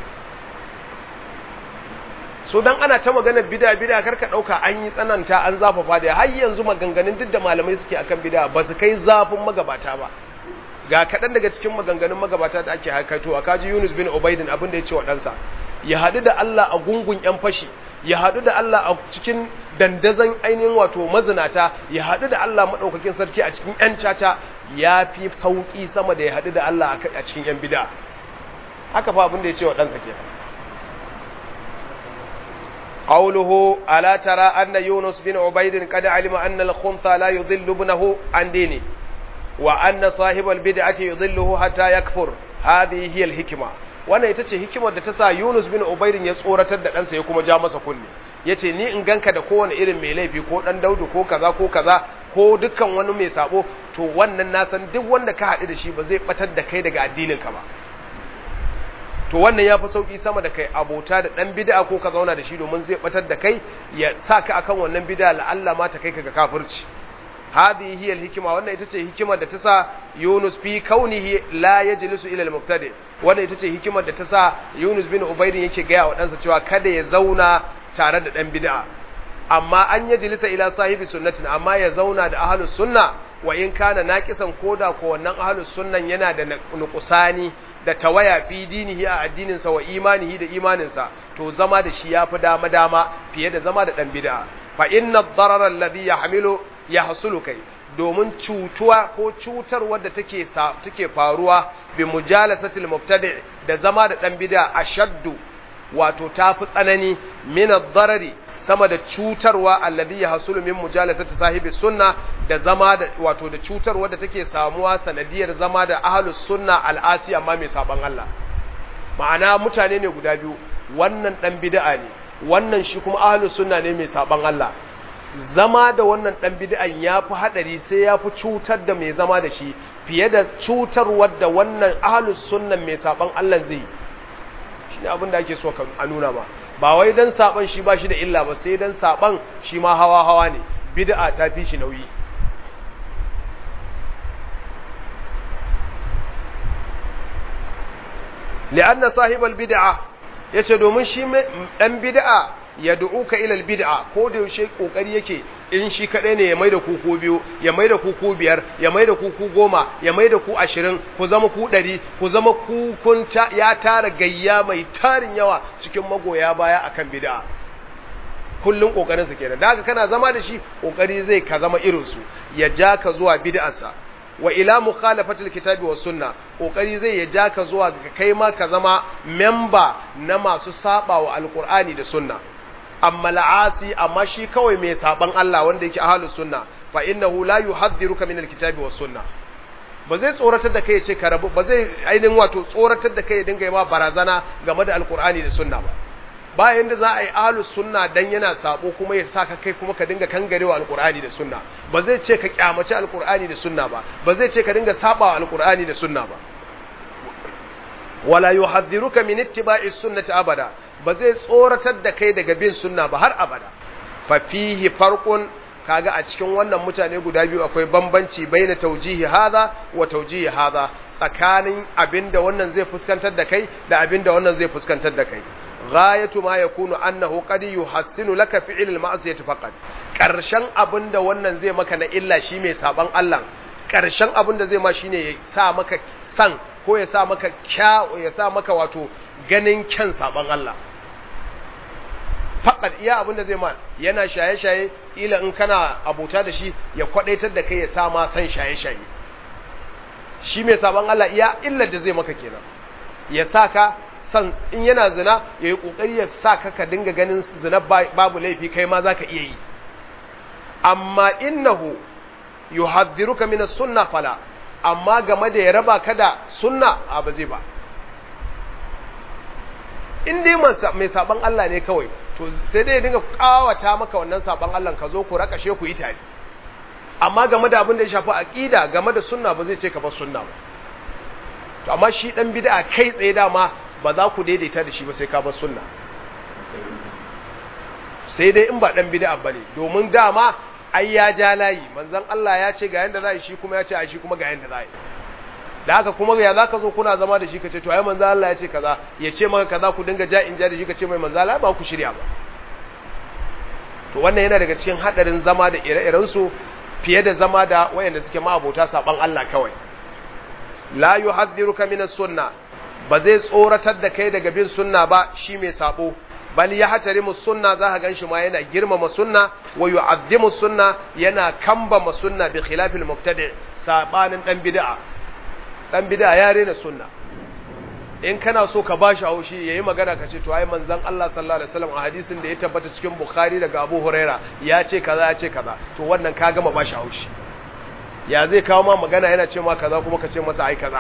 so dan ana ta magana bid'a bid'a karka dauka an yi tsananta an zafafa da har yanzu maganganun duk da malamai suke akan bid'a ba su kai zafin magabata ba ga kaɗan daga cikin maganganun magabata da ake haikato a kaji Yunus bin Ubaidin abin da ya ce wa ɗansa ya haɗu da Allah a gungun ƴan fashi ya haɗu da Allah a cikin dandazon ainihin wato mazinata ya haɗu da Allah maɗaukakin sarki a cikin ƴan caca ya fi sauƙi sama da ya haɗu da Allah a cikin ƴan bid'a haka fa abin da ya ce wa ɗansa kenan قوله ألا ترى أن يونس بن عبيد قد علم أن الخنثى لا يضل ابنه عن دينه wa anna sahibal bid'ati yudhilluhu hatta yakfur hadhihi hiya al-hikma wannan ita ce hikimar da ta sa Yunus bin Ubaydin ya tsoratar da ɗansa ya kuma ja masa kunne yace ni in ganka da kowane irin mai laifi ko dan Daudu ko kaza ko kaza ko dukkan wani mai sabo to wannan na san duk wanda ka haɗu da shi ba zai batar da kai daga addinin ka ba to wannan ya fi sauƙi sama da kai abota da ɗan bid'a ko ka zauna da shi domin zai batar da kai ya sa ka akan wannan bid'a la'alla ma ta kai ka ga kafirci hadhihi hiya al-hikma wannan ita ce hikimar da ta sa Yunus fi kaunihi la yajlisu ila al-muqtadi wannan ita ce hikimar da ta sa Yunus bin Ubayd yake ga wa ɗansa cewa kada ya zauna tare da ɗan bid'a amma an yajlisa ila sahibi sunnatin amma ya zauna da ahlus sunna wa in kana naqisan koda ko wannan ahlus sunnan yana da nuqsani da tawaya fi dinihi a addininsa wa imanihi da imaninsa to zama da shi yafi dama dama fiye da zama da dan bid'a fa inna ad-darara alladhi yahmilu yahsulu kai domin cutuwa ko cutarwar da take take faruwa bi mujalasatil mubtadi da zama da dan bid'a ashaddu wato tafi tsanani min ad-darari sama da cutarwa alladhi yahsulu min mujalasati sahibi sunna da zama da wato da cutarwa da take samuwa sanadiyar zama da ahlus sunna al'asi amma mai saban Allah ma'ana mutane ne guda biyu wannan dan bid'a ne wannan shi kuma ahlus sunna ne mai saban Allah zama da wannan dan bid'an yafi hadari sai yafi cutar da mai zama da shi fiye da cutarwar da wannan ahlus sunna mai saban Allah zai shine abin da ake so a nuna ma ba wai dan saban shi ba shi da illa ba sai dan saban shi ma hawa hawa ne bid'a ta fi shi nauyi li'anna sahibal bid'a yace domin shi dan bid'a ya du'uka ila bid'a ko da yaushe kokari yake in shi kadai ne ya maida ku ku biyu ya maida ku ku biyar ya maida ku ku goma ya maida ku ashirin ku zama ku ɗari ku zama ku kun ya tara gayya mai tarin yawa cikin magoya baya akan bid'a kullun kokarin sa kenan da haka kana zama da shi kokari zai ka zama irin su ya ja ka zuwa bid'arsa wa ila mukhalafatil kitabi was sunna kokari zai ya ja ka zuwa ga kai ma ka zama memba na masu saba wa alqur'ani da sunna amma la'asi amma shi kawai mai saban Allah wanda yake ahlus sunna fa innahu la yuhadhdhiruka min alkitabi was sunna ba zai tsoratar da kai ya ce ka rabu ba zai ainihin wato tsoratar da kai ya dinga yi ma barazana game da alqur'ani da sunna ba bayan da za a yi ahlus sunna dan yana sabo kuma ya saka kai kuma ka dinga kangarewa alqur'ani da sunna ba zai ce ka kyamaci alqur'ani da sunna ba ba zai ce ka dinga sabawa alqur'ani da sunna ba wala yuhadhdhiruka min ittiba'i sunnati abada ba zai tsoratar da kai daga bin sunna ba har abada fa fihi farqun kaga a cikin wannan mutane guda biyu akwai bambanci baina taujihi hadha wa taujihi hadha tsakanin abinda wannan zai fuskantar da kai da abinda wannan zai fuskantar da kai ghayatu ma yakunu annahu qad yuhassinu laka fi'l al-ma'siyati faqat karshen abinda wannan zai maka na illa shi mai saban Allah karshen abinda zai ma shine ya sa maka san ko ya sa maka kya ya sa maka wato ganin kyan saban Allah fakat iya abin da zai ma yana shaye-shaye ila in kana abuta da shi ya kwadaitar da kai ya sa ma san shaye-shaye shi mai saban Allah iya illar da zai maka kenan ya sa ka san in yana zina ya yi kokari ya sa ka ka dinga ganin zina babu laifi kai ma zaka iya yi amma innahu yuhadhdhiruka min as-sunnah fala amma game da ya raba ka da sunna a ba zai ba in dai mai saban Allah ne kawai to sai dai ya dinga kawata maka wannan saban Allah ka zo ku rakashe ku yi tare amma game da abin da ya shafi aqida game da sunna ba zai ce ka bar sunna ba to amma shi dan bid'a kai tsaye dama ba za ku daidaita da shi ba sai ka bar sunna sai dai in ba dan bid'a bane domin dama ai ya ja layi manzon Allah ya ce ga yanda za shi kuma ya ce a shi kuma ga yanda za da haka kuma ya za ka zo kuna zama da shi ka ce to ai manzo Allah ya ce kaza ya ce maka kaza ku dinga ja in ja da shi ka ce mai manzo Allah ba ku shirya ba to wannan yana daga cikin hadarin zama da ire-iren su fiye da zama da wayanda suke ma abota saban Allah kawai la yuhadhdhiruka min as-sunna ba zai tsoratar da kai daga bin sunna ba shi mai sabo bal ya hatarimu sunna za ka ganshi ma yana girmama sunna wa yu'azzimu sunna yana kambama sunna bi khilafil mubtadi sabanin dan bid'a dan bid'a ya rena sunna in kana so ka bashi haushi yayi magana ka ce to ai manzon Allah sallallahu alaihi wasallam a hadisin da ya tabbata cikin Bukhari daga Abu Huraira ya ce kaza ya ce kaza to wannan ka gama bashi haushi ya zai kawo ma magana yana ce ma kaza kuma ka ce masa ai kaza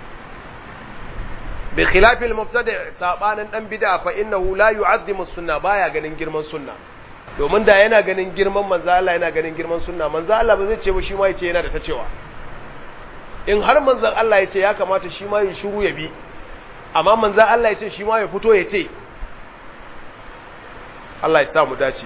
bi khilafil mubtadi sabanin dan bid'a fa innahu la yu'azzimu sunna baya ganin girman sunna domin da yana ganin girman manzo Allah yana ganin girman sunna manzo Allah ba zai ce ba shi ma yace yana da ta cewa in har manzon Allah ya ce ya kamata shi ma ya shiru ya bi amma manzon Allah ya ce shi ma ya fito ya ce Allah ya sa mu dace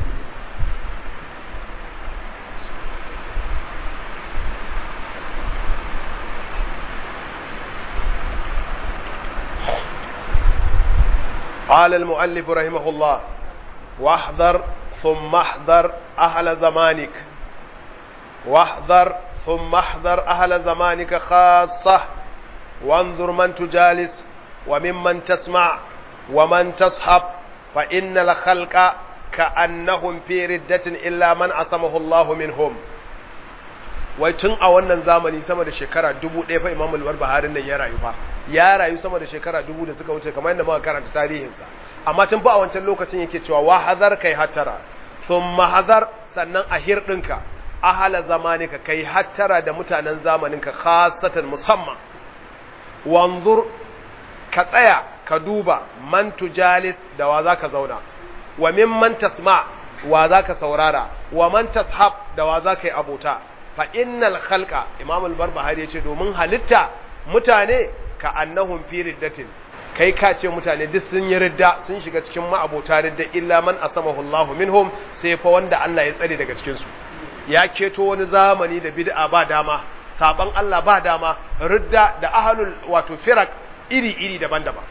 قال المؤلف رحمه الله واحذر ثم احذر أهل زمانك واحذر ثم احذر أهل زمانك خاصة وانظر من تجالس وممن تسمع ومن تصحب فإن الخلق كأنهم في ردة إلا من عصمه الله منهم wai tun a wannan zamani sama da shekara dubu ɗaya fa imam al-barbaharin nan ya rayu fa ya rayu sama da shekara dubu da suka wuce kamar yadda muka karanta tarihinsa amma tun fa a wancan lokacin yake cewa wa hazar kai hattara thumma hazar sannan a hirɗinka ahala zamanika kai hattara da mutanen zamaninka khasatan musamman wanzur ka tsaya ka duba man tujalis da wa zaka zauna wa mimman tasma wa zaka saurara wa man tashab da wa zaka yi abota fa innal khalqa imam al-barbahari yace domin halitta mutane ka annahum fi riddatin kai ka ce mutane duk sun yi ridda sun shiga cikin ma'abota ridda illa man asamahu Allah minhum sai fa wanda Allah ya tsare daga cikin su ya keto wani zamani da bid'a ba dama saban Allah ba dama ridda da ahlul wato firak iri iri daban-daban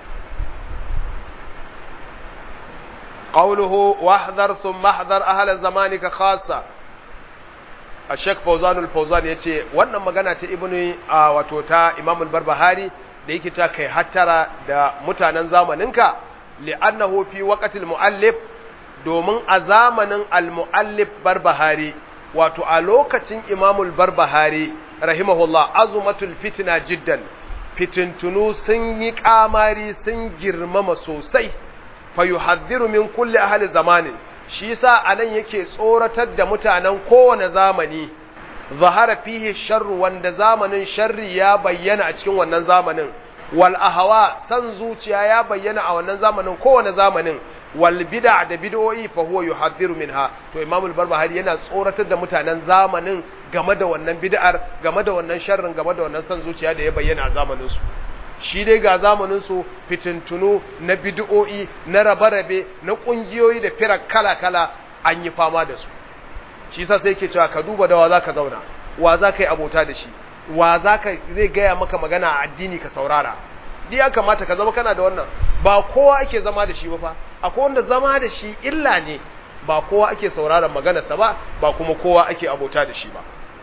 qawluhu wahdhar thumma ahdhar ahla zamanika khassa Sheikh Fawzan al-Fawzan yace wannan magana ta Ibn wato ta Imam al-Barbahari da yake ta kai hattara da mutanen zamaninka li'annahu fi waqtil muallif domin a zamanin al-muallif Barbahari wato a lokacin Imam al-Barbahari rahimahullah azumatul fitna jiddan fitintunu sun yi kamari sun girmama sosai fa yuhadhdhiru min kulli ahli zamanin shi yasa anan yake tsoratar da mutanen kowane zamani zahara fihi sharru wanda zamanin sharri ya bayyana a cikin wannan zamanin wal ahwa san zuciya ya bayyana a wannan zamanin kowane zamanin wal bid'a da bid'o'i fa huwa yuhadhiru minha to imam al-barbahari yana tsoratar da mutanen zamanin game da wannan bid'ar game da wannan sharrin game da wannan san zuciya da ya bayyana a zamanin su shi dai ga zamanin su fitintunu na bid'o'i na rabe-rabe na kungiyoyi da firar kala-kala an yi fama da su shi sa sai ke cewa ka duba da wa zaka zauna wa zaka yi abota da shi wa zaka zai gaya maka magana a addini ka saurara di ya kamata ka zama kana da wannan ba kowa ake zama da shi ba fa akwai wanda zama da shi illa ne ba kowa ake sauraron maganarsa ba ba kuma kowa ake abota da shi ba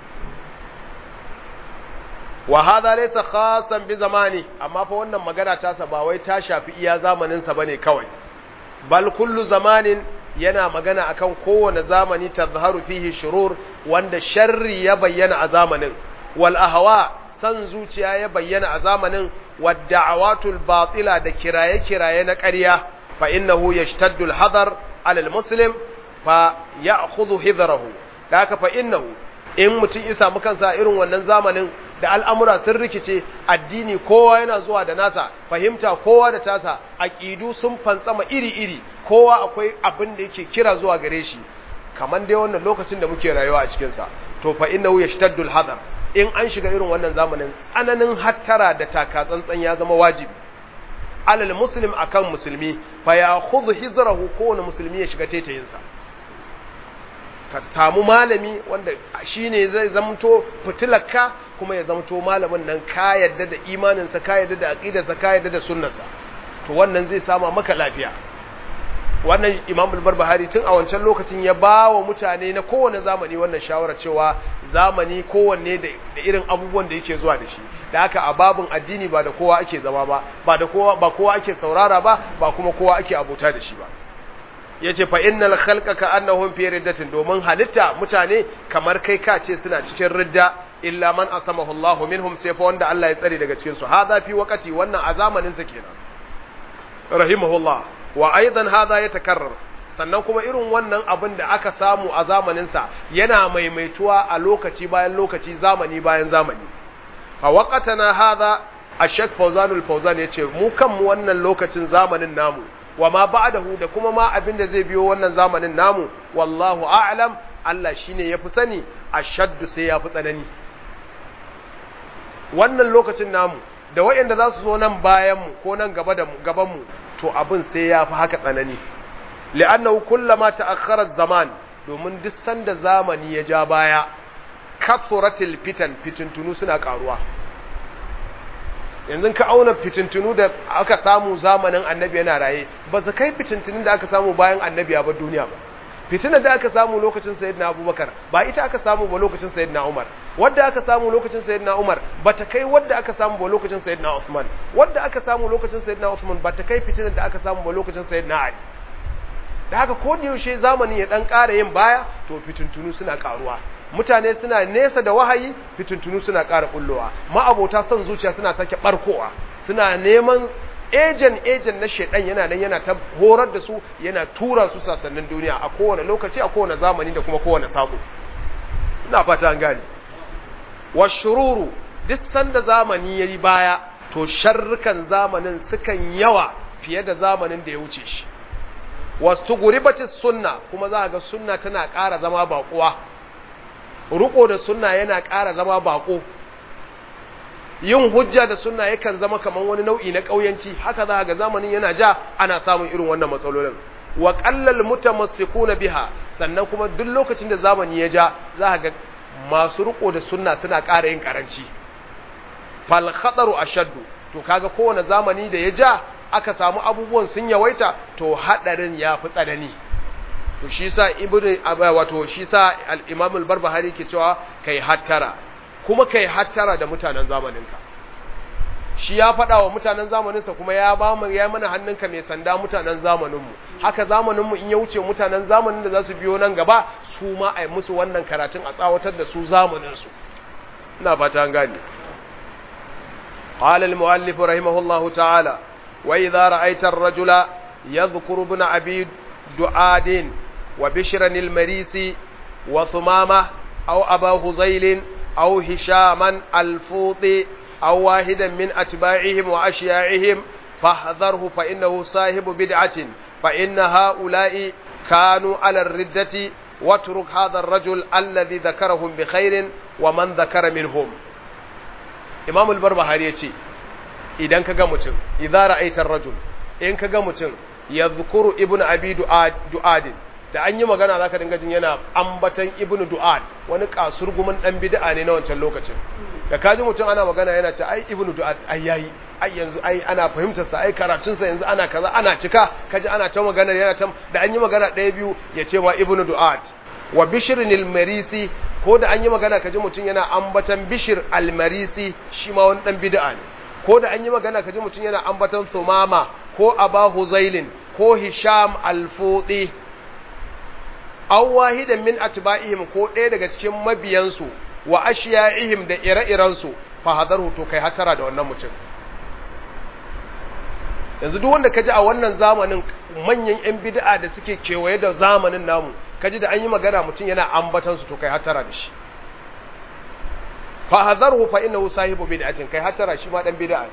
wa hadha laysa khasan bi zamani amma fa wannan magana ta sa ba wai ta shafi iya zamanin sa bane kawai bal kullu zamanin yana magana akan kowane zamani tazharu fihi shurur wanda sharri ya bayyana a zamanin wal ahwa san zuciya ya bayyana a zamanin wad da'awatul batila da kiraye kiraye na ƙarya fa innahu yashtaddu al hadar ala al muslim fa ya'khudhu hidrahu da haka fa innahu in mutum ya samu kansa irin wannan zamanin da al'amura sun rikice addini kowa yana zuwa da nasa fahimta kowa da tasa aƙidu sun fantsama iri-iri kowa akwai abin da yake kira zuwa gare shi kamar dai wannan lokacin da muke rayuwa a cikinsa to fa innahu yashtaddul hadar in an shiga irin wannan zamanin tsananin hattara da taka tsantsan ya zama wajibi alal muslim akan musulmi fa ya khudhu hizrahu kowane musulmi ya shiga tetayinsa ka samu malami wanda shine zai zamto fitilarka kuma ya zamto malamin nan ka yadda da imaninsa ka yadda da aqidarsa ka yadda da sunnarsa to wannan zai sama maka lafiya wannan imam al-barbahari tun a wancan lokacin ya ba wa mutane na kowane zamani wannan shawara cewa zamani kowanne da irin abubuwan da yake zuwa da shi da haka a babin addini ba da kowa ake zama ba ba da kowa ba kowa ake saurara ba ba kuma kowa ake abota da shi ba yace fa innal khalqa ka annahum fi riddatin domin halitta mutane kamar kai ka ce suna cikin ridda illa man asamahu Allahu minhum sai fa wanda Allah ya tsare daga cikin su hada fi waqati wannan a zamanin sa kenan rahimahullah wa aidan hada ya takarrar sannan kuma irin wannan abin da aka samu a zamaninsa yana maimaituwa a lokaci bayan lokaci zamani bayan zamani a waƙatana haza a shek fauzanul fauzan ya ce mu kanmu wannan lokacin zamanin namu wa ma ba'dahu da kuma ma abin da zai biyo wannan zamanin namu wallahu a'lam Allah shine yafi sani ashaddu sai yafi tsanani wannan lokacin namu da wayanda za su zo nan bayan mu ko nan gaba da mu gaban mu to abin sai yafi haka tsanani li'annahu kullama ta'akhkhara zaman domin duk sanda zamani ya ja baya kasuratil fitan fitintunu suna karuwa yanzu ka auna fitintunu da aka samu zamanin annabi yana raye ba su kai fitintunun da aka samu bayan annabi ya bar duniya ba fitinar da aka samu lokacin sayyidina abubakar ba ita aka samu ba lokacin sayyidina umar wadda aka samu lokacin sayyidina umar ba ta kai wadda aka samu ba lokacin sayyidina usman wadda aka samu lokacin sayyidina usman ba ta kai fitinar da aka samu ba lokacin sayyidina ali da haka ko da yaushe zamani ya dan ƙara yin baya to fitintunu suna ƙaruwa mutane suna nesa da wahayi fitintunu suna ƙara bullowa ma'abota son zuciya suna sake barkowa suna neman ejen ejen na shedan yana nan yana ta horar da su yana tura su sassanin duniya a kowane lokaci a kowane zamani da kuma kowane sako ina fata an gane washururu duk sanda zamani yayi baya to sharrukan zamanin sukan yawa fiye da zamanin da ya wuce shi wasu guribatis sunna kuma za ga sunna tana ƙara zama baƙuwa ruko da sunna yana ƙara zama baƙo yin hujja da sunna yakan zama kamar wani nau'i na ƙauyanci haka za ga zamanin yana ja ana samun irin wannan matsalolin wa qallal mutamassikuna biha sannan kuma duk lokacin da zamani ya ja za ga masu riko da sunna suna ƙara yin karanci fal khataru ashaddu to kaga kowane zamani da ya ja aka samu abubuwan sun yawaita to hadarin ya fi tsanani to shi sa ibnu wato shi sa al-imam al-barbahari ke cewa kai hattara kuma kai hattara da mutanen zamaninka shi ya faɗa wa mutanen zamaninsa kuma ya ba mu ya mana hannunka mai sanda mutanen zamaninmu haka zamaninmu in ya wuce mutanen zamanin da za su biyo nan gaba su ma a yi musu wannan karatun a tsawatar da su zamaninsu ina fata an gane قال المؤلف رحمه الله تعالى وإذا رأيت الرجل يذكر ابن أبي دعاد وبشرا المريسي وثمامة أو أبا هزيل أو هشاما الفوطي أو واحدا من أتباعهم وأشياعهم فاحذره فإنه صاحب بدعة فإن هؤلاء كانوا على الردة واترك هذا الرجل الذي ذكرهم بخير ومن ذكر منهم إمام البربهاري يقول idan ka ga mutum idza ra'aita ar-rajul in ka ga mutum yadhkuru ibnu abi du'ad da an yi magana zaka dinga jin yana ambatan ibnu du'ad wani kasurgumin dan bid'a ne na wancan lokacin da kaji mutum ana magana yana ce ai ibnu du'ad ai yayi ai yanzu ai ana fahimtar sa ai karatun sa yanzu ana kaza ana cika kaji ana ta magana yana ta da an yi magana ɗaya biyu ya ce wa ibnu du'ad wa bishr al-marisi ko da an yi magana kaji mutum yana ambatan bishr al-marisi shi ma wani dan bid'a ne ko da an yi magana kaji mutum yana ambatan sumama ko aba huzailin ko hisham alfudi aw wahidan min atba'ihim ko ɗaya daga cikin mabiyansu wa ashiya'ihim da ire-irensu fa hadaru to kai hatara da wannan mutum yanzu duk wanda kaji a wannan zamanin manyan yan bid'a da suke kewaye da zamanin namu kaji da an yi magana mutum yana ambatan su to kai hatara da shi fa hadharhu fa innahu sahibu bid'atin kai hatara shi ma dan bid'a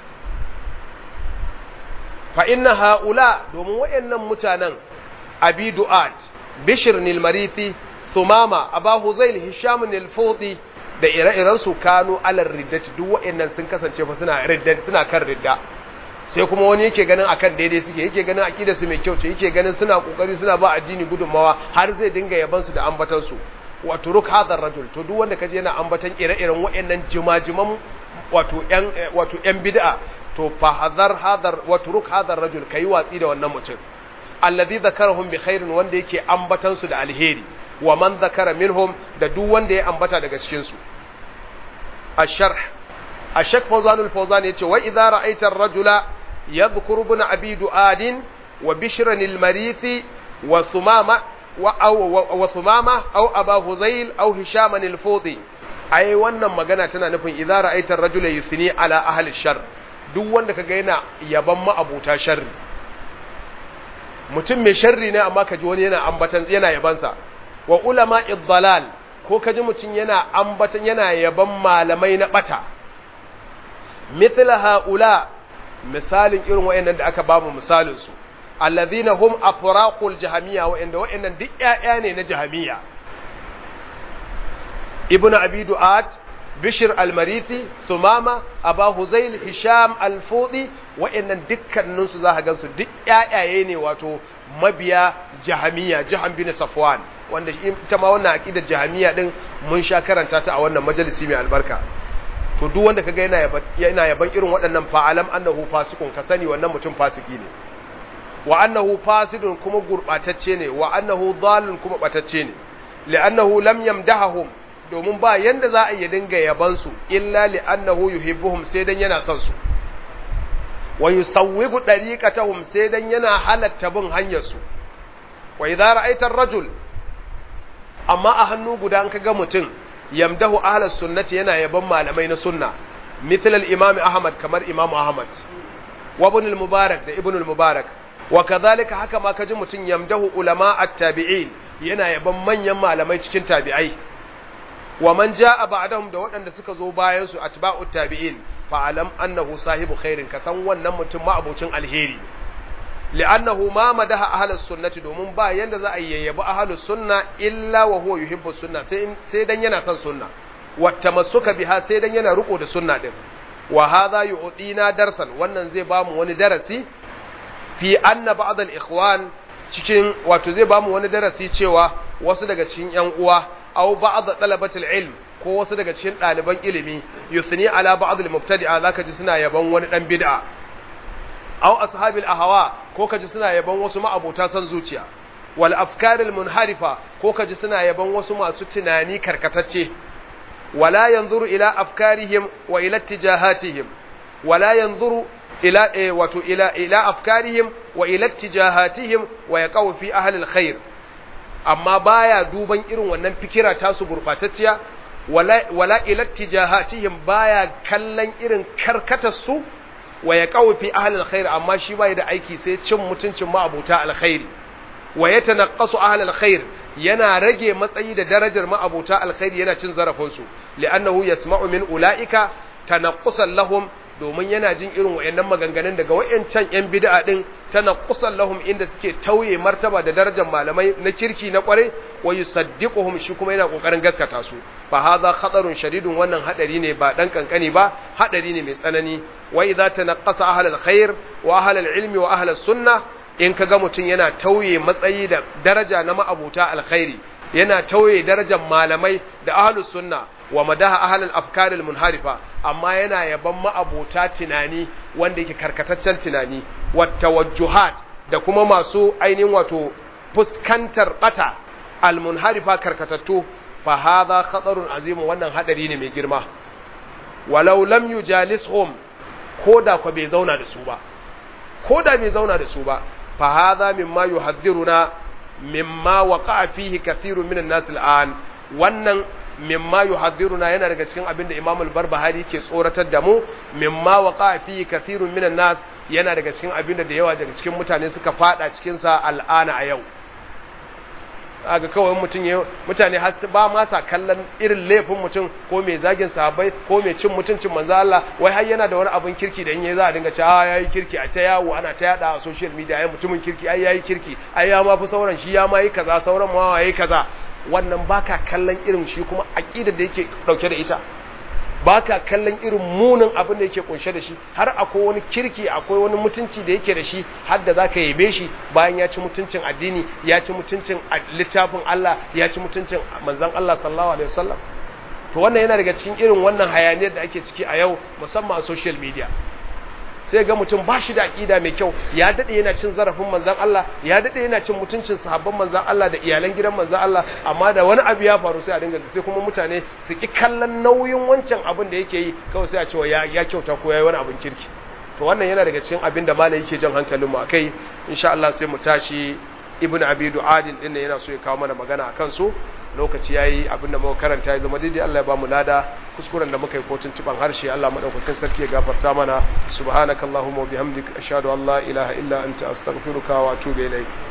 fa inna haula domin wayannan mutanen abi du'at bishr nil marithi thumama aba huzail hisham nil fudi da ire-iren su kanu alar riddati duk wayannan sun kasance fa suna ridda suna kan ridda sai kuma wani yake ganin akan daidai suke yake ganin akidar su mai kyau ce yake ganin suna kokari suna ba addini gudunmawa har zai dinga yaban su da ambatan su wa turuk hadar rajul to duk wanda kaje yana ambatan ire-iren waɗannan jimajiman wato ƴan wato ƴan bid'a to fa hadar hadar wa turuk hadar rajul kai watsi da wannan mutum alladhi zakarahum bi khairin wanda yake ambatan su da alheri wa man zakara minhum da duk wanda ya ambata daga cikin su asharh ashak fawzanul fawzan yace wa idza ra'aita ar-rajula yadhkuru ibn abi du'adin wa bishran al-marithi wa sumama wa sumama aw aba huzail aw hisham al-fudi ai wannan magana tana nufin idza ra'aita ar-rajula yusni ala ahli shar duk wanda kaga yana yaban ma'abuta sharri mutum mai sharri ne amma kaji wani yana ambatan yana yabansa wa ulama iddalal ko kaji mutum yana ambatan yana yaban malamai na bata mithla haula misalin irin wayannan da aka bamu misalin su alladhina hum afraqul jahamiyya wayanda wayannan duk ƴaƴa ne na jahamiyya ibnu abi du'at bishir al-marithi sumama aba huzail hisham al-fudi wa'annan dukkanin su zaka gansu duk ƴaƴaye ne wato mabiya jahamiya jahan bin safwan wanda ita ma wannan aqidar jahamiya din mun sha karanta ta a wannan majalisi mai albarka to duk wanda kaga yana yaban yana yaban irin waɗannan fa'alam annahu fasiqun ka sani wannan mutum fasiki ne wa annahu fasidun kuma gurbatacce ne wa annahu dhalun kuma batacce ne li'annahu lam yamdahum domin ba yanda za a yi dinga yabansu illa li annahu yuhibbuhum sai dan yana son su wa yusawwigu dariqatahum sai dan yana halatta bin hanyar su wa idza ra'aita ar-rajul amma a hannu guda an kaga mutum yamdahu ahlus sunnati yana yaban malamai na sunna mithl al-imam ahmad kamar imam ahmad wa ibn al-mubarak da ibn al-mubarak wa kadhalika haka ma kaji mutum yamdahu ulama at-tabi'in yana yaban manyan malamai cikin tabi'ai wa man jaa ba'dahum da waɗanda suka zo bayan su atba'ut tabi'in fa alam annahu sahibu khairin ka san wannan mutum ma abocin alheri li'annahu ma madaha ahlus sunnati domin ba yanda za a yayyabi ahlus sunna illa wa huwa yuhibbu sunna sai sai dan yana son sunna wa tamassuka biha sai dan yana riko da sunna din wa hadha yu'dina darsan wannan zai bamu wani darasi fi anna ba'd al-ikhwan cikin wato zai bamu wani darasi cewa wasu daga cikin yan uwa aw ba'd talabatul ilm ko wasu daga cikin ɗaliban ilimi yusni ala ba'd al-mubtadi'a zaka ji suna yaban wani dan bid'a aw ashabil ahwa ko kaji suna yaban wasu ma'abota san zuciya wal afkaril munharifa ko kaji suna yaban wasu masu tunani karkatacce wala yanzuru ila afkarihim wa ila tijahatihim wala yanzuru ila eh, wato ila ila afkarihim wa ila tijahatihim wa yaqaw fi ahli alkhair amma baya duban irin wannan fikira tasu gurbatacciya wala wala ila tijahatihim baya kallon irin karkatar su wa yaqaw fi ahli alkhair amma shi bai da aiki sai cin mutuncin ma'abuta alkhairi wa yatanaqqasu ahli alkhair yana rage matsayi da darajar ma'abuta alkhairi yana cin zarafin su li'annahu yasma'u min ulaika tanaqqusan lahum domin yana jin irin wayannan maganganun daga wayancan yan bid'a din tanaqqusan lahum inda suke tauye martaba da darajar malamai na kirki na kware wa yusaddiquhum shi kuma yana kokarin gaskata su fa hadha khatarun shadidun wannan hadari ne ba dan kankani ba hadari ne mai tsanani wa idza tanaqqasa ahlul khair wa ahlul ilmi wa ahlus sunnah in kaga mutun yana tauye matsayi da daraja na ma'abuta alkhairi yana tauye darajar malamai da ahlus sunna wa madaha ahlul afkar munharifa amma yana yaban ma'abuta tunani wanda yake karkataccen tunani wa tawajjuhat da kuma masu ainihin wato fuskantar bata almunharifa karkatattu fa hadha khatarun azim wannan hadari ne mai girma walau lam yujalishum koda ko bai zauna da su ba koda bai zauna da su ba fa hadha mimma yuhadhiruna mimma waqa'a fihi kathirun minan nas al'an wannan mimma yuhadhiruna yana daga cikin abin da Imam al-Barbahari ke tsoratar da mu mimma waqa'a fihi kathirun minan nas yana daga cikin abin da yawa daga cikin mutane suka fada cikin sa al'ana a yau aga kawai mutum ya mutane har ba ma sa kallon irin laifin mutum ko mai zagin sahabbai ko mai cin mutuncin manzo Allah wai har yana da wani abin kirki da in yayi za a dinga cewa yayi kirki a ta yawo ana ta yada a social media ai mutumin kirki ai yayi kirki ai ya ma fi sauran shi ya ma yi kaza sauran ma yayi kaza wannan baka kallon irin shi kuma aqidar da yake dauke da ita baka kallon irin munin abin da yake kunshe da shi har akwai wani kirki akwai wani mutunci da yake da shi har da zaka yabe shi bayan ya ci mutuncin addini ya ci mutuncin littafin Allah ya ci mutuncin manzon Allah sallallahu alaihi wasallam to wannan yana daga cikin irin wannan hayaniyar da ake ciki a yau musamman a social media sai ga mutum ba shi da aƙida mai kyau ya daɗe yana cin zarafin manzan Allah ya daɗe yana cin mutuncin sahabban manzan Allah da iyalan gidan manzan Allah amma da wani abu ya faru sai a dinga sai kuma mutane su ki kallon nauyin wancan abin da yake yi kawai sai a cewa ya ya kyauta ko yayi wani abin kirki to wannan yana daga cikin abin da malai yake jan hankalin mu akai insha Allah sai mu tashi ibnu abi du'adin din yana so ya kawo mana magana akan su lokaci yayi abin da muka karanta ya zama daidai Allah ya ba mu lada kuskuren da muka yi ko tuntuban harshe Allah madaukakin sarki ya gafarta mana subhanakallahumma wa bihamdika ashhadu an la ilaha illa anta astaghfiruka wa atubu ilaik